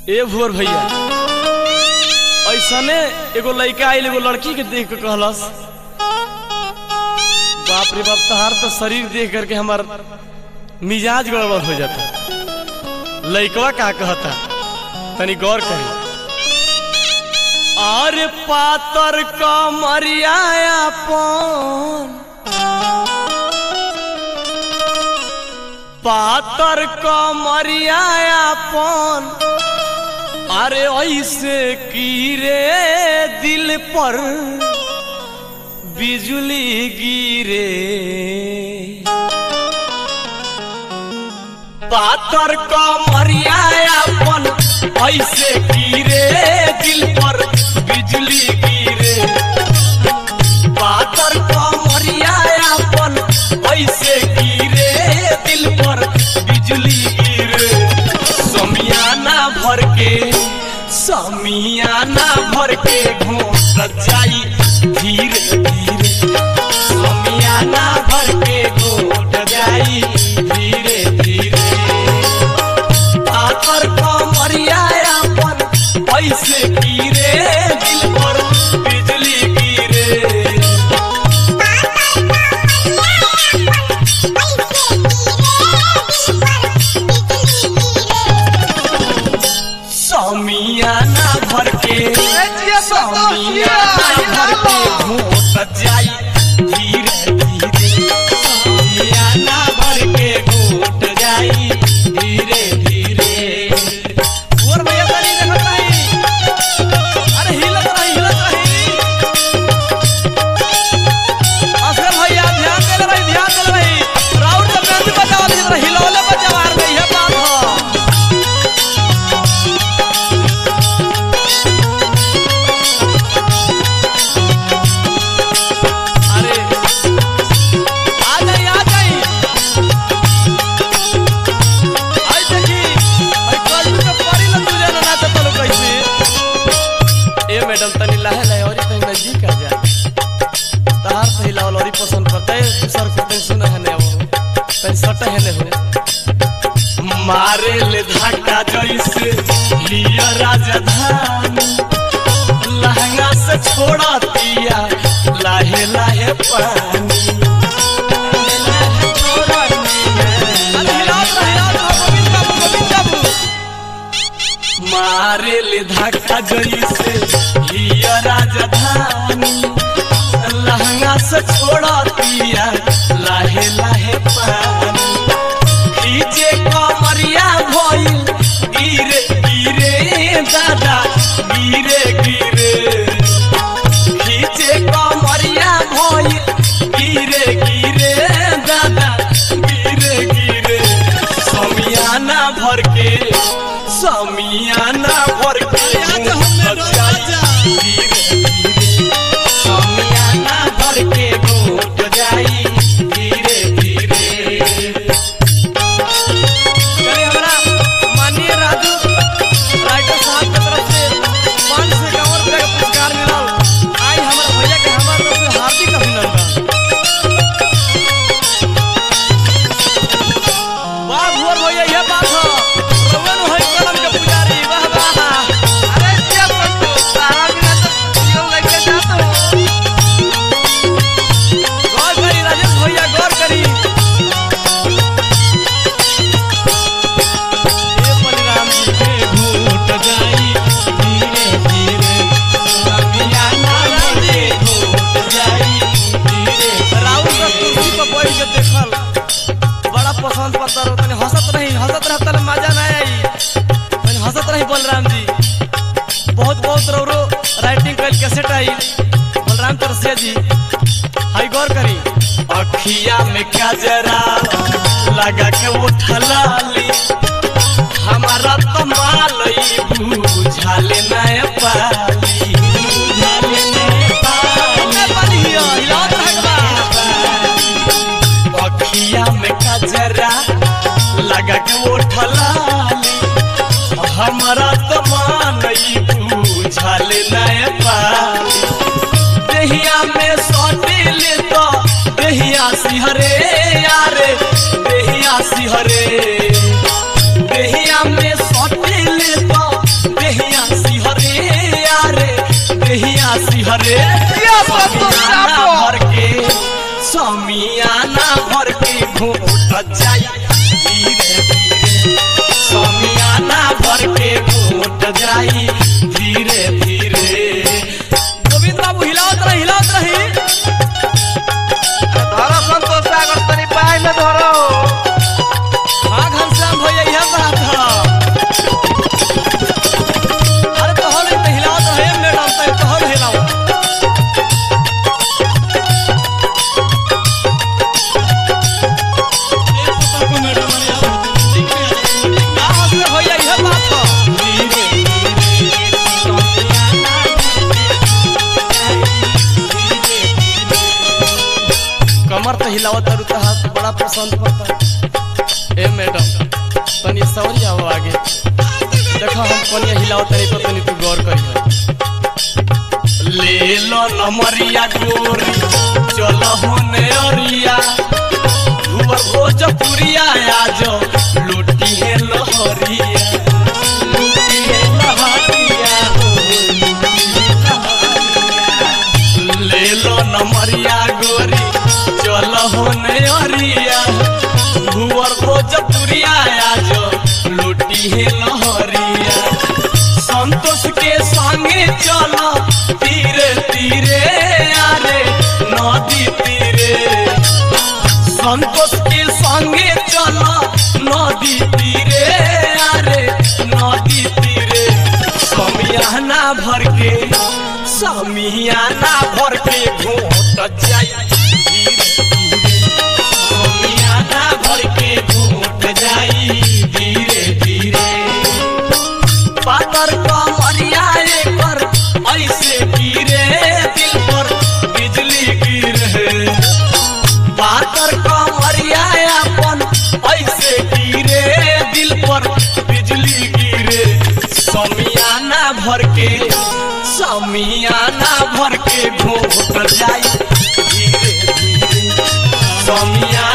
ए भोर भैया ऐसने एगो लड़का आइल एगो लड़की के देख के कहलस बाप रे बाप तहार तो शरीर देख करके हमार मिजाज गड़बड़ हो जाता लड़कवा का कहता तनी गौर करी अरे पातर कमरिया अपन पातर कमरिया अपन अरे ऐसे कीरे दिल पर बिजली गिरे पातर कमरिया अपन ऐसे गिरे दिल पर बिजली गिरे पातर कमरिया अपन ऐसे गिरे दिल पर बिजली गिरे समियाना भर के समियाना भर के घोट जाई धीरे धीरे समियाना भर के घोट जाई धीरे धीरे आकर कमरिया अपन ऐसे गिरे दिल पर बिजली गिरे समियाना भर के समियाना भर के घोट जाई धीरे धीरे समियाना भर के घोट जाई धीरे धीरे और भैया तनी देखत रही अरे हिलत रही हिलत रही असल भैया ध्यान दे रही ध्यान दे रही राउंड जब बैंड बजावा दी हिलौले बजावा रही है बात हो अरे आ जाई आ जाई आई देखी आई कल के परी ल तू जाना ना तो तलो कैसे ए मैडम तनी लाहे लाहे और तनी नजदीक आ जा तार सही लावल और पसंद करता है तू सर को तनी सुना है ने वो तनी सट है ने हो मारे ले धक्का जैसे लिया राजधानी लहंगा से छोड़ा दिया लाहे लाहे पानी मारे ले धक्का जैसे लिया राजधानी लहंगा से छोड़ा दिया लाहे लाहे पानी खींचे कमरिया भइल गिरे गिरे दादा गिरे गिरे खींचे कमरिया भइल गिरे गिरे दादा गिरे गिरे समियाना भर के समियाना भर के गिरे गिरे समियाना भर के घोट जाई धीरे धीरे चलिए हमारा माननीय राजू राइटर साहब के तरफ से पाँच सौ इक्यावन रुपया का पुरस्कार मिलल आई हमारे भैया के हमारे तरफ से हार्दिक अभिनंदन वाह भुवर भैया यह बात हो रवन है कलम के पुजारी वाह वाह अरे क्या पंतु सारा बिना तो जीव लेके जात हो गौर करी राजेश भैया गौर करी हे बलराम जी के घूट जाई धीरे धीरे समियाना जी घूट जाई धीरे राउर का कुर्सी पर बैठ के देखल बड़ा पसंद पड़ता रहो तनी हंसत रही हंसत रह तले मजा ना आई तनी हंसत रही बलराम जी बहुत बहुत रौरो राइटिंग कल कैसेट आई बलराम तरसिया जी हाई गौर करी अखिया में काजरा लगा के उठलाली हमारा तो मालई बुझाले नय पाली बुझाले नय पाली हिलावत रहबा अखिया में कजरा लगा के उठलाली हमारा तो मानई बुझाले नय पाली देहिया में सटिल तो देहिया सिहरे यारे देहिया सिहरे देहिया में सटिल तो धरे क्या बात तो समियाना चापो। भर के समियाना भर के घोट जाई धीरे धीरे समियाना भर के घोट जाई धीरे धीरे गोविंद बाबू हिलावत रही हिलावत रही धरो संतोष सागर तनी पाए में धरो हाँ घनश्याम भैया यह बात है अरे तो हल तो हिलावत रहे मैडम तो तो हल हिलाओ का हंसले भैया यह बात है कमर तो हिलावत और हाथ बड़ा पसंद पड़ता ए मैडम तनी सौरी आओ आगे देखो हम कनिया हिलाओ तनी तो तनी तू गौर करियो ले लो नमरिया गोरी चलो होने अरिया धुवर भोजपुरिया आज लूटी है लहरिया लूटी है लहरिया हो, लूटी है लहरिया। ले लो नमरिया गोरी चल होने अरिया भुवर भोजपुरिया आज लूटी है लहरिया संतोष के संगे चल तीरे तीरे आरे नदी तीरे संतोष के संगे चल नदी तीरे आरे नदी तीरे समियाना भर के समियाना भर के घोट जाई धीरे धीरे समियाना भर के घोट जाई धीरे धीरे पातर कमरिया पर ऐसे गिरे दिल पर बिजली गिरे पातर कमरिया अपन ऐसे गिरे दिल पर बिजली गिरे समियाना भर के समियाना भर के घोट जाई धीरे धीरे समिया